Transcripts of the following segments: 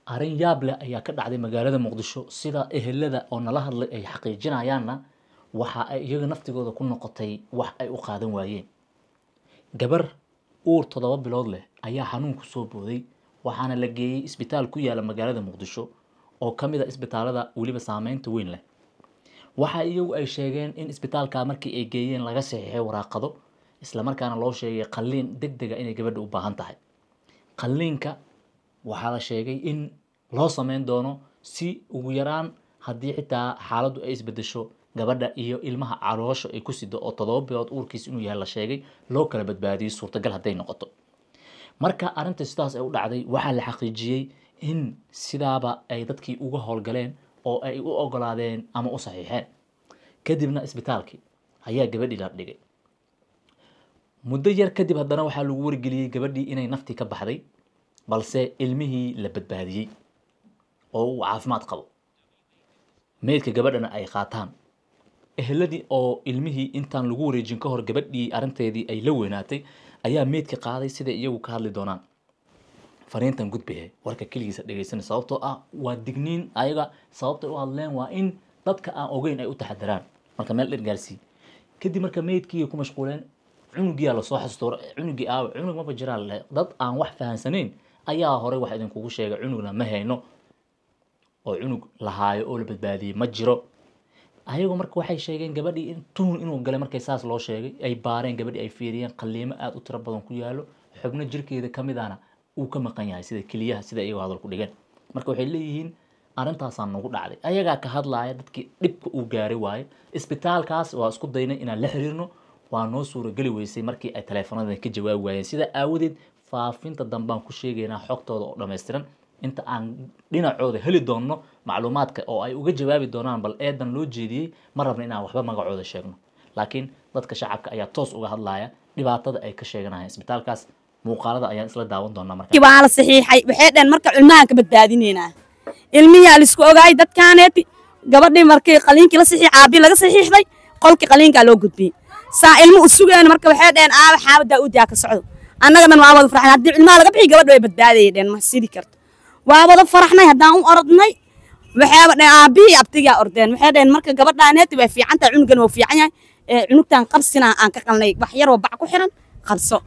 arrin yaab leh ayaa ka dhacday magaalada muqdisho sida ehelada oo nala hadlay ay xaqiijinayaanna waxa ay iyaga naftigooda ku noqotay wax ay u qaadan waayeen gabar uur toddoba bilood leh ayaa xanuun ku soo booday waxaana la geeyey isbitaal ku yaala magaalada muqdisho oo ka mid a isbitaalada weliba saameynta weyn leh waxa iyagu ay sheegeen in isbitaalka markii ay geeyeen laga saxiixay waraaqado islamarkaana loo sheegay qalliin deg dega inay gabadha u baahan tahay qalliinka waxaa la sheegay in loo sameyn doono si ugu yaraan haddii xitaa xaaladdu ay isbedesho gabadha iyo ilmaha caloosha ay ku sido oo toddoba bilood uurkiis inuu yahay la sheegay loo kala badbaadiyey suurtagal hadday noqoto marka arrinta sidaas ay u dhacday waxaa la xaqiijiyey in sidaaba ay dadkii uga howlgaleen oo ay u ogolaadeen ama u saxiixeen kadibna isbitaalkii ayaa gabadhii la dhigay muddo yar kadib haddana waxaa lagu wargeliyey gabadhii inay naftii ka baxday balse ilmihii la badbaadiyey oo uu caafimaad qabo meydka gabadhana ay qaataan eheladii oo ilmihii intaan lagu wareejin ka hor gabadhii arrinteedii ay la weynaatay ayaa meydka qaaday siday iyagu ka hadli doonaan fariintan gudbahe warka keligiisa dhegeysan sababtoo ah waa digniin ayaga sababtay u hadleen waa in dadka aan ogeyn ay u taxadaraan marka meel dher gaarsii kadib marka meydkii ku mashquuleen cunugiyaa lasoo xasuusto cunugii aawe cunug maba jiraa leh dad aan wax fahansaneyn ayaa horey wax idinkugu sheegay cunugna ma hayno oo cunug lahaayo oo la badbaadiyey ma jiro ayagoo marka waxay sheegeen gabadhii in tuhun inuu galay markay saas loo sheegay ay baareen gabadhii ay fiiriyeen qalliimo aada u tiro badan ku yaalo xubno jirkeeda ka mid ahna uu ka maqan yahay sida keliyaha sida iyagoo hadal ku dhigeen marka waxay leeyihiin arrintaasaa nagu dhacday ayagaa ka hadlaaya dadkii dhibka uu gaaray waaye isbitaalkaas waa isku daynay inaan la xiriirno waa noo suurageli weysay markii ay taleefanada ka jawaabi waayeen sida aawadeed faafinta dambaan ku sheegaynaa xogtooda oo dhammaystiran inta aan dhinacooda heli doonno macluumaadka oo ay uga jawaabi doonaan bal eedan loo jeediyey ma rabna inaan waxba magacooda sheegno laakiin dadka shacabka ayaa toos uga hadlaya dhibaatada ay ka sheeganayaan isbitaalkaas muuqaalada ayaan isla daawan doonaa marka waa la saxiixay waxay dhaheen marka ilmahan ka badbaadineynaa ilmiyaa laisku ogaay dadkaaneeti gabadhii markii qaliinkii la saxiix aabii laga saxiixday qolkii qaliinkaa loo gudbiyey saa ilmo u sugeen marka waxay dhaheen aaba xaabadaa udaa ka socdo annaga dhan waa wada farxnay haddii ilmaha laga bixi gabadha way badbaadayay dheen ma sidi karto waa wada faraxnay haddaan u orodnay waxaaba dhaheen aabihii abtigaa ordeen waxay dhaheen marka gabadhaaneeti way fiican tahay cunugan waa fiican yahay ee cunugtaan qabsina aan ka qalnay wax yaroo bac ku xiran qabso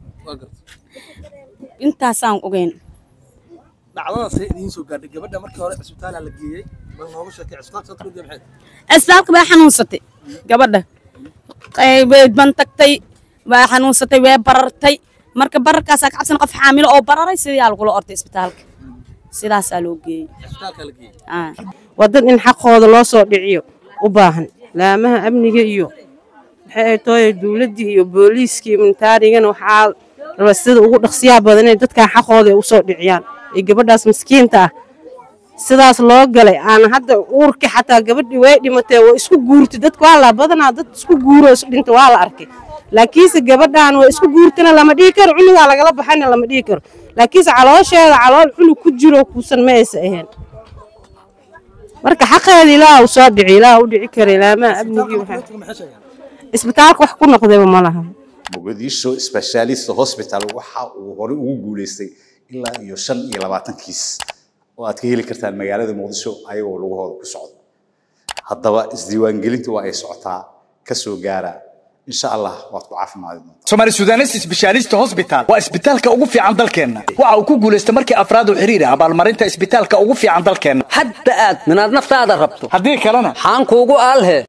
intaasaan ogeyn dhacdadaasay idiin soo gaadhay gabadha markii hore cisbitaala la geeyey bal nooga sheekay cisbitaalka soo turugay maxay isbitaalka way xanuunsatay gabadha way bantagtay way xanuunsatay way barartay marka bararkaasaa ka cabsan qof xaamilo oo bararay sidaa lagula ortay isbitaalka sidaasaa loo geeyey cisbitaalka la geeyey Ah. waa dad in xaqooda loo soo dhiciyo u baahan laamaha amniga iyo maxay ay tooye dowladdii iyo booliiskii militaarigana waxaa raba sida ugu dhaqsiyaha badan inay dadkan xaqooda ay u soo dhiciyaan ee gabadhaas miskiinta ah sidaas loo galay aan hadda uurkii xataa gabadhii way dhimatee waa isku guurtay dadka waa la badanaa dad isku guuro is dhinta waa la arkay laakiinse gabadhan waa isku guurtana lama dhihi karo cunugaa lagala baxana lama dhihi karo laakiinse caloosheeda calool cunug ku jiro kuusan ma aysa ahayn marka xaqeeda ilaaha u soo dhici ilaaha u dhici kara ilaamaha amnigii waxaa dadka maxay sheegeen isbitaalka wax ku noqdayba ma laha mogadisho specialist hospital waxa uu horey ugu guuleystay ilaa iyo shan iyo labaatan kiis oo aad ka heli kartaan magaalada muqdisho ayagoo lugahooda ku socdo haddaba isdiiwaangelintu waa ay socotaa ka soo gaara insha allah waad ku caafimaadi doontaa Somali Sudanese Specialist Hospital waa isbitaalka ugu fiican dalkeena. Waxa uu ku guuleystay markii afraad u xiriir ah abaalmarinta isbitaalka ugu fiican dalkeena. hadda aad minaad naftaada rabto Haddii kalena xaan kuugu aalhe